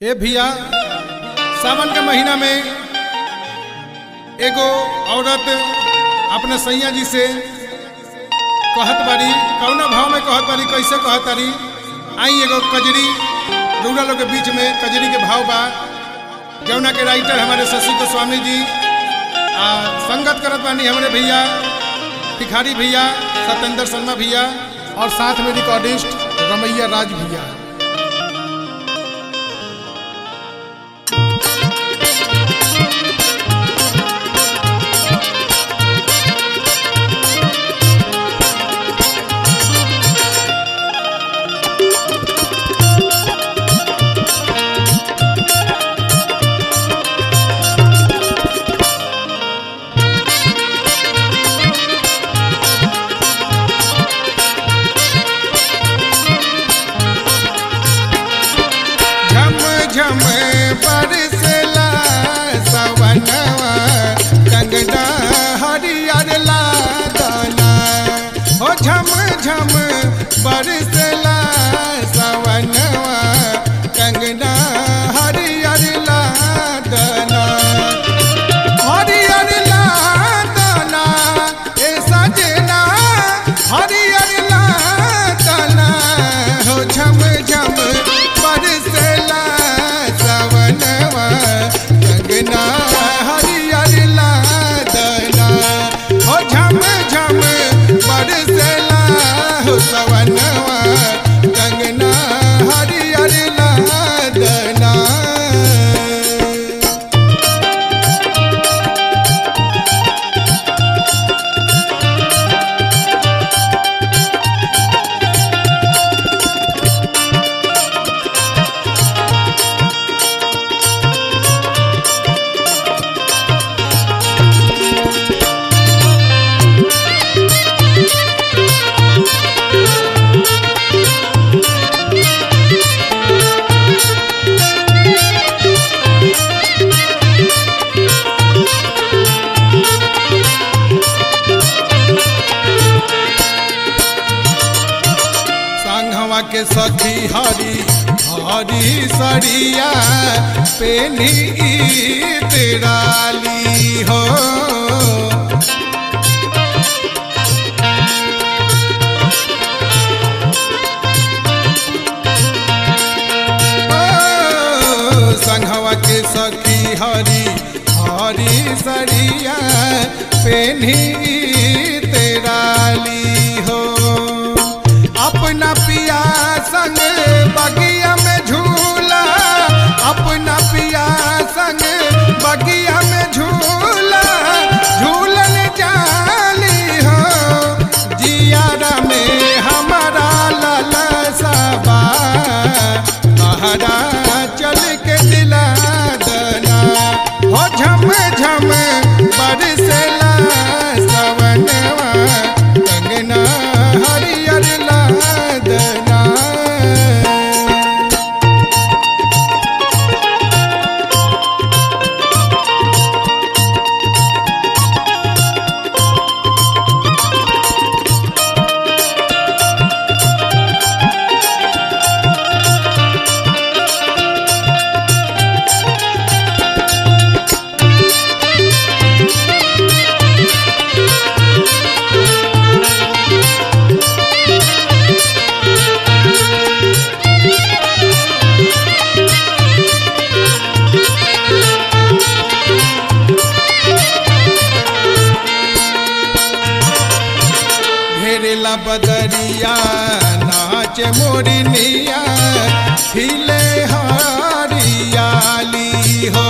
ए भैया सावन के महीना में एगो औरत अपने सैया जी से कहत बारी कौना भाव में कहत बारी कैसे कहत बारी आई एगो कजरी रउरा लोग के बीच में कजरी के भाव बा जौना के राइटर हमारे शशि गोस्वामी जी आ संगत करत बानी हमारे भैया भिखारी भैया सत्येंद्र शर्मा भैया और साथ में रिकॉर्डिस्ट रमैया राज भैया झम झम बरसला सवनवा कंगना हरियर लादना हो झम झम बरसला सवनवा कंगना हरियर लादना हरियर लादना ए सजना हरियर लादना हो झम झम बरसला सवनवा कंगना हरियर लादना हो झम झम बरसला हो सवनवा कंगना हरियर लादना संघवा के सखी हरी हरी सरिया पेनी तेराली हो ओ, संघवा के सखी हरी हरी सरिया पेनी तेराली हो अपना पिया संग बगिया में झूला अपना पिया संग बगिया में झूला झूलन जाली हो जियारा में हमारा लाला सबा बहरा चल के दिला दना हो झम झम बरसला सवनवा कंगना हरियर लादना घेरेला बदरिया नाच मोरनिया खिले हरियाली हो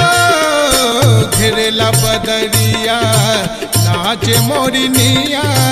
ओ, घेरेला बदरिया नाच मोरनिया